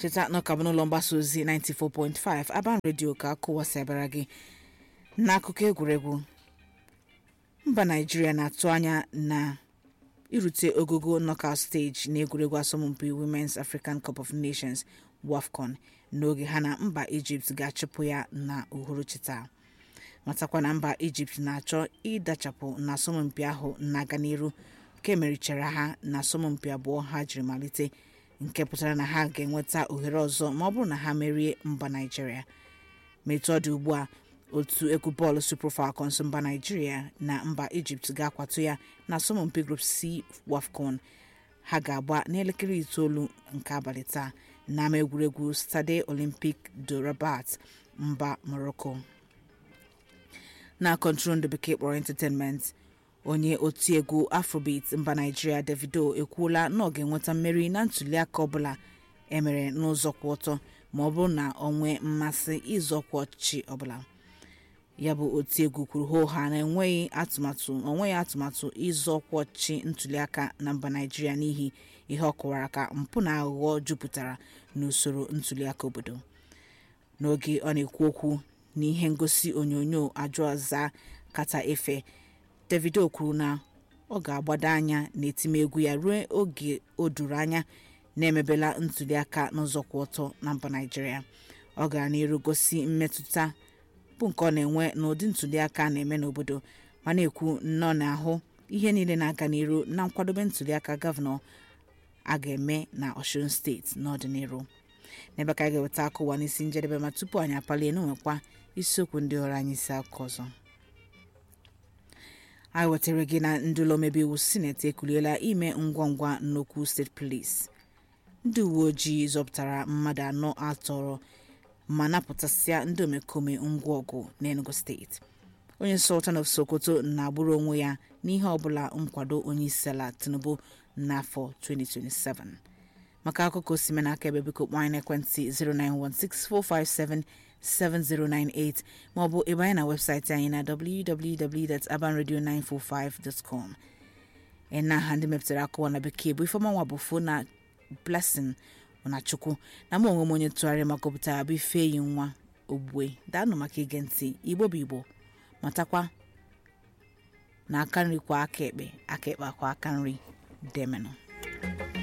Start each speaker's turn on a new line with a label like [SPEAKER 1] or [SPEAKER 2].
[SPEAKER 1] cheta na ọka bụ n'ụlọ mgbasa ozi 94.5 aban redio ka akụwasịabara gị n'akụkọ egwuregwu mba naijiria na-atụ anya na irute ogogo knockout stage na egwuregwu asọmpi women's african cup of nations wafcon n'oge ha na mba ijipt ga-achụpụ ya na uhuruchi taa matakwa na mba ijipt na-achọ ịdachapụ na asọmpi ahụ na-aga n'iru nke merichara ha na asọmpi abụọ ha jiri malite nke pụtara na ha ga-enweta ohere ọzọ ma ọ bụrụ na ha merie mba naijiria ma etu ọ dị ugbu a otu egwu bọọlụ super falcons mba naijiria na mba ijipt ga-akwado ya na asọmpi group c wafcon ha ga-agba n'elekere itoolu nke abalị taa n'ama egwuregwu stade olympic de rabat mba morocco na kọntrol ndị bekee kpọrọ entertainment onye otiegwu afrobeat mba naijiria davido ekwuola na ọ ga-enweta mmeri na ntuliaka ọbụla emere n'ụzọ kwụ ọtọ ma ọ bụrụ na ọ nwee mmasị ịzọkwa ọchịchị ọbụla ya bụ otiegwu kwuru hoha na enweghị atụmatụ onweghị atụmatụ ịzọkwa ọchịchị ntuliaka na mba naijiria n'ihi ihe ọ kọwara ka mpụ na aghụghọ jupụtara n'usoro ntuliaka obodo n'oge ọ na-ekwu okwu n'ihe ngosi onyonyo ajụaza kata efe davido kwuru na ọ ga-agbado anya n'etimegwu ya ruo oge o duru anya na-emebela ntuliaka n'ụzọ kwụ ọtọ na mba naijiria ọ gara n'iru gosi mmetụta bụ nke ọ na-enwe n'ụdị ntuliaka a na-eme n'obodo ma na-ekwu nnọọ na-ahụ ihe niile na-aga n'iru na nkwadobe ntuliaka gọvanọ a ga-eme na osun steeti n'ọdịnihu n'ebe ka anyị ga-eweta aka ụwa n'isi njedebe ma tupu anyị apalie n'onwekwa isiokwu ndị ọrụ anyị isi aka ọzọ anyị wetara gị na ndị ụlọ omebe iwu sineti ekuliela ime ngwa ngwa nnukwu steeti polis ndị uwe ojii zọpụtara mmadụ anọ atọrọ ma napụtasịa ndị omekome ngwa ọgụ n'enugu steeti onye sultan of sokoto na-agbụrụ onwe ya n'ihe ọbụla nkwado onye isi ala tinubu n'afọ 2027 maka akụkọ osime n'aka ebe biko kpọọ anyị n'ekwentị 09164577098 maọbụ ebe anyị na webụsaịtị anyị na www.abanradio945.com ena ha ndị mepụtara akụwa na bekee bụ ifeọmanwa bụ fo na blessing na chukwu na mụ onwe m onye tụgharị ma gụpụtara bụ ifeyi nwa ogbue daanụ maka ige ntị igbo bụ igbo matakwa na aka nri kwa aka ekpe aka ekpe akwa aka nri demenụ